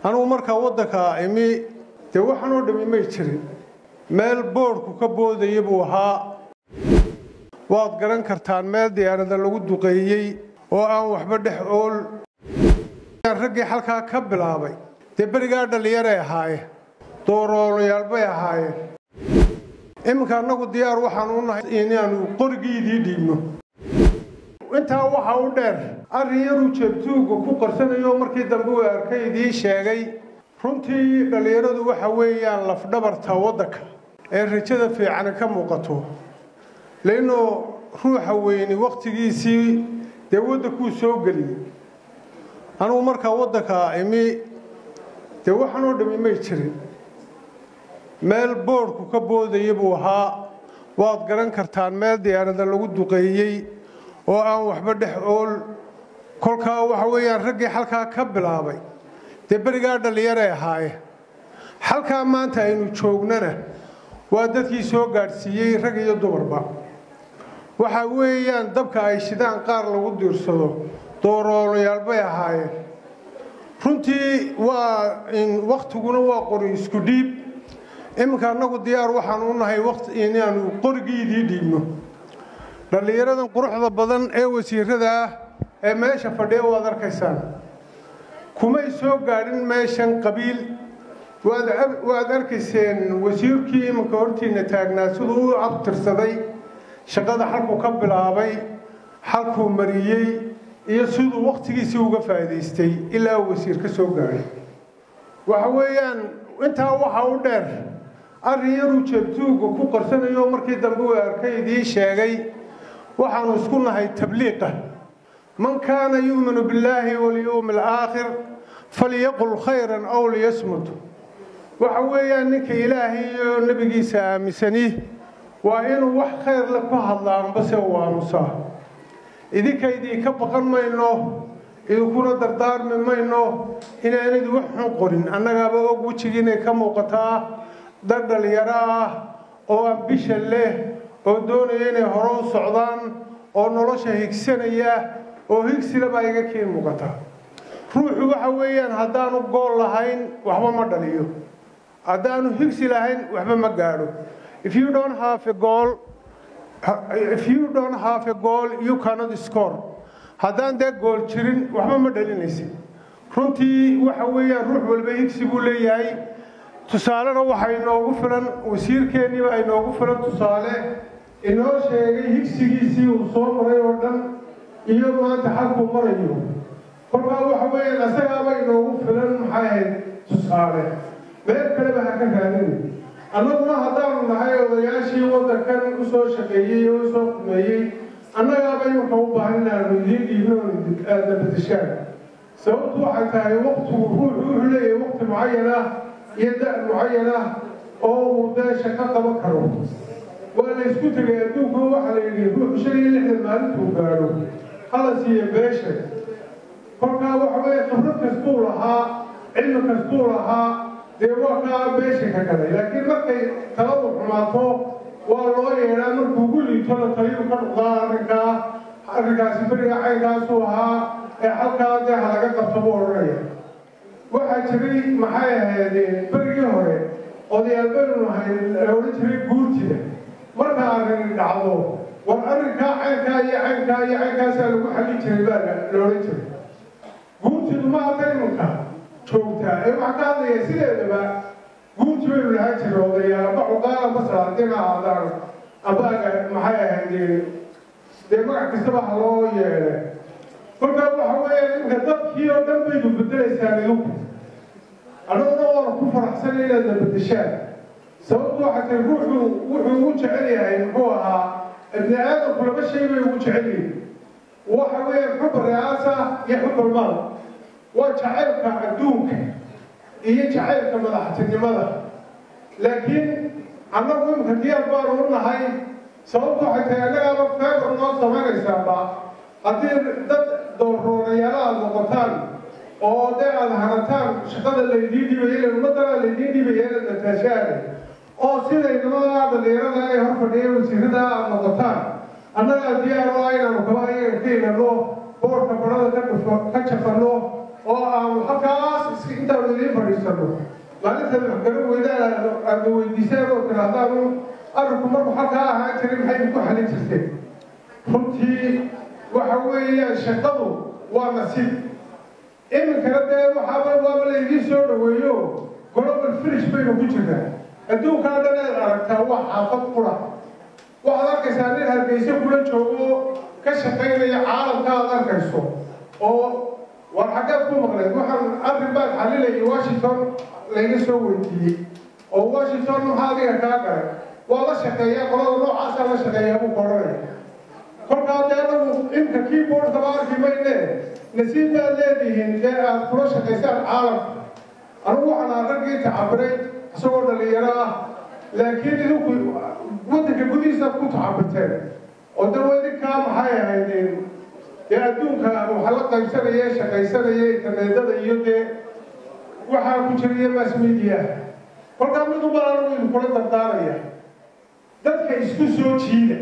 anugu markaa waddanka imi dee waxaanoo dhami may jirin meel boodhku ka boodaya buu ahaa waad garan kartaan meel diyaarada lagu duqeeyey oo aan waxba dhex ool raggii halkaa ka bilaabay dee berigaa dhallinyaray ahaayeen dooroolayaal bay ahaayeen iminka annagu diyaar waxaan u nahay inaanu qorigiidii dhiibno intaa waxaa u dheer arrin yaruu jeebtuugga ku qarsanayo markii dambe uu arkay idiin sheegay runtii dhallinyaradu waxa weeyaan lafdhabarta waddanka ee rajada fiicani ka muuqato leannoo ruuxa weyni wakhtigiisii dee waddankuu soo geliyey anugu markaa waddanka imi dee waxaanoo dhami may jirin meel boodhku ka boodaya buu ahaa waad garan kartaan meel diyaarada lagu duqeeyey oo aan waxba dhex ool kolkaa waxa weeyaan raggii halkaa ka bilaabay dee berigaa dhallinyaray ahaayeen halkaa maanta aynu joognana waa dadkii soo gaadhsiiyey rag iyo dumarba waxa weeyaan dabka ay shidaan qaar lagu diirsado dooroolayaal bay ahaayeen runtii waa wakhtiguna waa qori isku dhiib iminka annagu diyaar waxaan u nahay inaanu qorigiidii dhiibno dhallinyaradan quruxda badan ee wasiirada ah ee meesha fadhiya waad arkaysaan kumay soo gaadhin meeshan qabiil waad arkayseen wasiirkii iminka hortiina taagnaa siduu u abtirsaday shaqada halkuu ka bilaabay halkuu mariyey iyo siduu wakhtigiisii uga faa'idaystay ilaa uu wasiir ka soo gaadhay waxa weeyaan intaa waxaa u dheer arrin yaruu jeebtuugga ku qarsanayo markii dambe uu arkay idiin sheegay waxaanu isku nahay tabliiqa man kaana yu'minu billaahi walyowmi alaakhir falyaqul khayran aw liyasmut waxa weeyaan ninka ilaahay iyo nebigiisa aaminsani waa inuu wax khayr le ku hadlaanbase uu aamusaa idinka idinka baqan mayno idinkuna dardaarmi mayno inaanidi wax xun qorin annagaaba og wejigiinay ka muuqataa dad dhallinyaro ah oo ambisha leh oo doonaya inay hore u socdaan oo nolosha higsanaya oo higsila baa iga kii muuqata ruuxu waxa weeyaan haddaanu gool lahayn waxba ma dhaliyo haddaanu higsi lahayn waxba ma gaadho if you don't have a goal if you don't have a goal you cannot score haddaan dee gool jirin waxba ma dhalinaysid runtii waxa weeyaan ruux walba higsi buu leeyahay tusaalena waxaa inoogu filan wasiirkeenniiba inoogu filan tusaale inoo sheegay higsigiisii uu soo maray oo dhan iyo maanta xalkuu marayo kolkaa waxa weeyaan asagaaba inoogu filan maxay ahayd tusaale meel kaleba ha ka raadin annaguna haddaanu nahay odayaashii waddankan u soo shaqeeyey oo u soo kumeeyey annagaaba imanka u baahan inaanu idiin dhiibno aada bedeshaan sababtu waxay tahay waktigu ruuxu wuxuu leeyahay wakti mucayan ah iyo da' mucayan ah oo uu dee shaqo qaban karo waa la isku tegay adduunku waxaa la yidhi ruuxu shan iyo lixdan maalintuu gaadho hala siiya beesha kolkaa waxa weeye khibrad kastuu lahaa cilmi kastuu lahaa dee waa kaa beesha ka galay laakiin markay taladu xumaato waa loo yeedhaa markuu gu liito la taliyu ka noqdaa arrinkaa arrinkaasi beriga caynkaasuu ahaa ee halkaa dee ha laga qabto buu odhanaya waxaa jiray maxay ahaydeen berigii hore odayaal baynu nahay la odhan jiray guurtida marka arrin dhacdo war arrinkaa caynkaa iyo caynkaa iyo caynkaasaa lagu xallin jiray baa la odhan jiray guurtidu ma hadda imanka joogtaa ee waxaa ka hadlaya sideedaba guurti baynu lahaan jiray odayaal amba cuqaala masalaadina aadaan ambaaga maxay ahaydeen dee magac kastaba ha loo yeedhe kolkaa waxa weeya iminka dadkii oo dhan baydu bedelaysaan idinku annaguna waanu ku faraxsanay inaad na bedeshaan sababtu waxaa tahay ruuxu wuxuu ugu jecel yahay muxuu ahaa ibni aadamku laba shay bay ugu jecel yihin waxa weeye xubba ri'aasa iyo xubba maal waa jacaylka adduunka iyo jacaylka madaxtinimada laakiin annagu imika diyaar baanu u nahay sababtu waxay tahay annagaaba feebar noo samaynaysaaba haddii dad doorroonayaala aad noqotaan oo dee aada hanataan shaqada laydiin dhibaya ila ummadana laydiin dhibaya inaad nataashaane oo sidaynamada dhalinyarada ee hor fadhiya wasiirada aad noqotaan annagaa diyaar oo inaanu kaba ayaga ka ilano boorka barada ka jafano oo aanu halkaas intaanu idiin fadhiisano maalintaad wax garan weydaan aadna weydiiseen oo tiraahdaanu arrinku marku halkaa ahaan jiray maxay ku xalin jirteen runtii waxa weeyaan shaqadu waa nasiib iminkana dee waxaaba waaba laydiin soo dhaweeyo global finish baynu ku jirnaa adduunkaa dhan eed aragtaa waa xaafad qura waxaad arkaysaa nin hargeyse kula joogo ka shaqaynaya caalamka aad arkayso oo war xaggeed ku maqleed waxaan arrin baan xalilayay washington layga soo weydiiyey oo washington maxaa adiga kaa galay waa la shaqeeyaa qolada noocaasaa la shaqeeyaa buu koranaya kolkaa dee anagu imka keyboardkaba arki mayne nasiib baad leedihiin dee aad kula shaqaysaan caalamka anugu waxaan aan raggii tacabiray isagoo dhalinyaro ah laakiin idinku waddanka gudihiisaad ku tacabiteen oo dawa idinkaa maxay ahaydeen dee adduunka waxa la qaybsanaya shaqaysanaya interneedada iyo dee waxaa ku jiriya mass media kolkaa mid ubaa anagu idinkula dardaaraya dadka isku soo jiida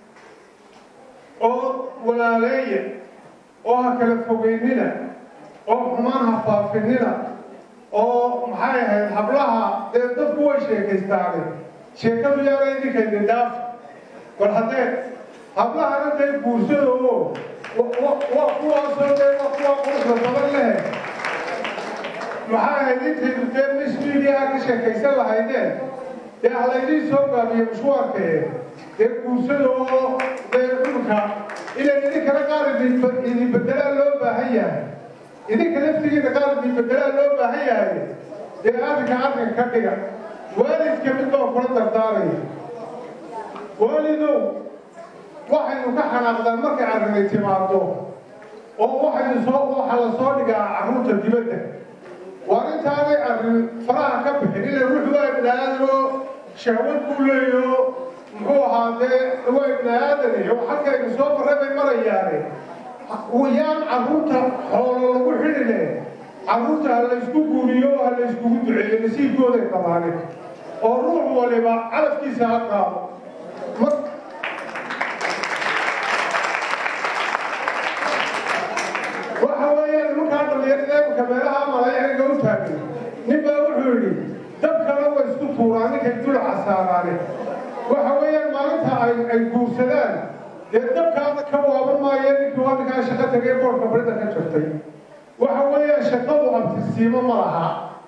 oo walaaleeya oo ha kala fogeynina oo xumaan ha faafinina oo maxay ahayd hablaha dee dadku way sheekaystaane sheekadu yaana idinkaydin dhaaf bal haddee hablahana dee guursada oo waa kuwaasoo dee waa kuwa quruxda badan lehe maxay ahayd intaydu dee mis mediaha ka sheekaysan lahaydeen dee halaydiin soo gaabiyo mashwaarkee dee guursada oo dee dhulka ilan idinkana qaar idin bedelaa loo baahan yahay idinka laftigiina qaar idin bedelaa loo baahan yahay dee arrinka arrin ka dhiga waalidka mid baan kula dardaaraya waalidow waxaynu ka xanaaqdaan markay arrinay timaado oo waxaynu soo waxa la soo dhigaa carruurta dibadda waa intaanay arrin faraha ka bixin ila ruuxu waa ibnaadanoo shahwad buu leeyaho muxuu ahaa dee waa ibnaadan iyo halkaynu soo marray bay marayaane yaan carruurta xoolo lagu xidhine carruurta ha laysku guuriyo ha layskugu duceeyo nasiibkooday qabaane oo ruux waliba calafkiisa ha qaado waxa weeyaan nimankaa dhallinyarada eemka meelaha malayaga u taagay nin baa wuxuu yidhi dad kale way isku tuuraan ninkay dulaca saaraane waxa weeyaan maalinta ay ay guursadaan dee dabkaada ka waaban maayeen ninkii waa ninkaa shaqo tagay boorka barida ka jirtay waxa weeyaan shaqadu abtirsiimo ma laha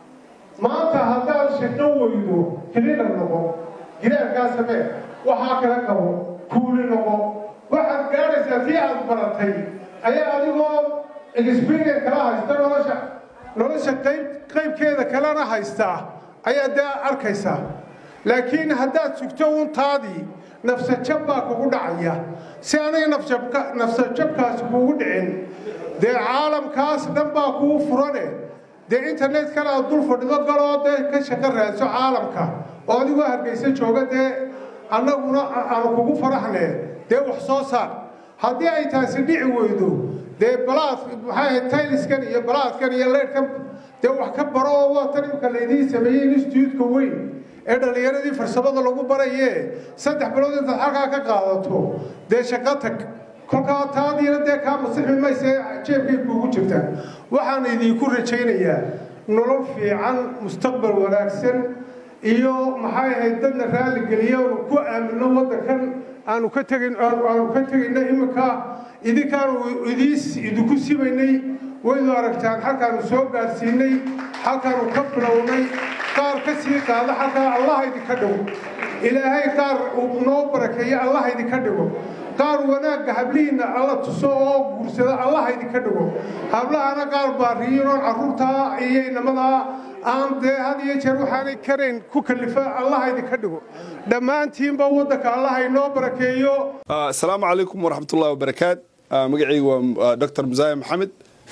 maanta haddaad shaqo weydo hilina noqo gidaarkaa samee waxaa kala qabo kuuli noqo waxaad gaadhaysaa tii aad baratay ayaa adigoo experience kala haysta nolosha nolosha qayb qaybkeeda kalena haystaa ayaa dee arkaysaa laakiin haddaad sugto untaadii nafsajab baa kugu dhacaya si anay nafjabka nafsajabkaasi kugu dhicin dee caalamkaas dhan baa kuu furane dee internetkana aad dul fadhido galoo dee ka shaqo raadso caalamka oo adigoo hargeysa jooga dee annaguna aanu kugu faraxne dee wax soo saar haddii ay taasi dhici weydo dee balaad maxay ahayd tayliskan iyo balaadkan iyo leydhkan dee wax ka baro oo waa tan imka laydiin sameeyey instituutka weyn ee dhallinyaradii farsamada lagu baraye saddex bilood intaad halkaa ka qaadato dee shaqo tag kolkaa taadiina dee kaa masixi mayse jeebkay kuugu jirtaa waxaan idinku rajaynayaa nolol fiican mustaqbal wanaagsan iyo maxay ahayd dadna raalligeliya oonu ku aamino waddankan aanu ka tegin aanu ka tegayna iminka idinkaanu idiis idinku sibaynay waynu aragtaan halkaanu soo gaadhsiinay halkaanu ka bilownay qaar ka sii qaada halkaa allah idinka dhigo ilaahay qaar noo barakeeya allah idinka dhigo qaar wanaagga hablihiinna alla tuso oo guursada allah idinka dhigo hablahana qaar baariyiinoon carruurtaa iyo inamadaa aan dee had iyo jeer waxaanay karayn ku kalifa allah idinka dhigo dhammaantiinba waddanka allah inoo barakeeyo asalaamu calaykum waraxmatullahi wabarakaat magacaygu waa dr musaya maxamed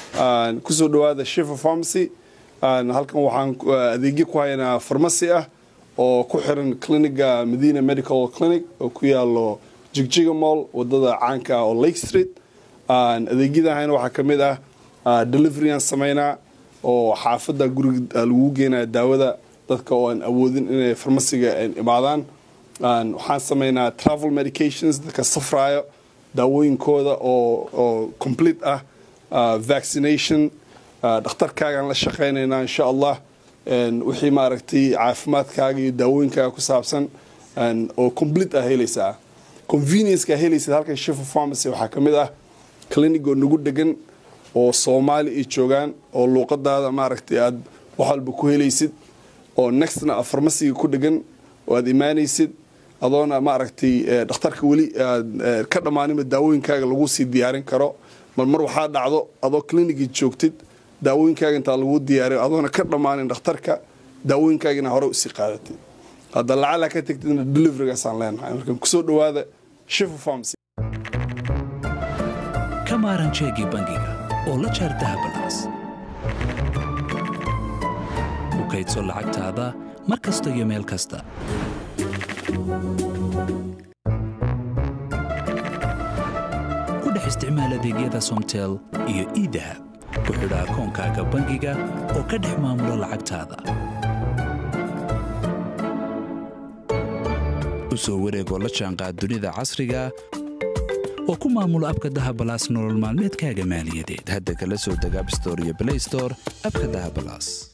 kusoo dhowaada shifa pharmacy halkan waxaan adeegyo ku haynaa farmasi ah oo ku xiran cliniga medina medical clinic oo ku yaalo jigjiga mall wadada caanka ah oo lake street adeegyadahayna waxaa ka mid ah deliveryaan samaynaa oo xaafadda guriga lagu geenaya daawada dadka oo aan awoodin inay farmasiga imaadaan waxaan samaynaa travel medications dadka safraayo daawooyinkooda oo oo complete ah vaccination dhakhtarkaagaan la shaqaynaynaa insha allah wixii maaragtay caafimaadkaaga iyo daawooyinkaaga ku saabsan oo complete ah helaysaa conveniencekaa helaysid halkan shifa pharmacy waxaa ka mid ah clinic oo nagu degan oo soomaali ay joogaan oo luuqadaada maaragtay aad wax walba ku helaysid oo nextna a farmasiga ku dhegan oo aad imaanaysid adoona maaragtay dhakhtarka weli aad ka dhammaaninba daawooyinkaaga lagu sii diyaarin karo mar mar waxaa dhacdo adoo clinicii joogtid daawooyinkaaga intaa lagu diyaariyo adoona ka dhammaanin dhakhtarka daawooyinkaagina hore usii qaadatid hadda lacala ka tegtidna deliverygaasaan leenahay marka kusoo dhawaada shifa pharmacy ka maaran jeegii bangiga oo la jaar dahabalaas ku kaydso lacagtaada mar kasta iyo meel kasta ku dhex isticmaal adeegyada somtel iyo iidahab ku xidha akoonkaaga bangiga oo ka dhex maamulo lacagtaada u soo wareegoo la jaanqaad dunida casriga oo ku maamulo abka dahabalaas nolol maalmeedkaaga maaliyadeed hadda kala soo deg abstore iyo blaystore abka dahabalaas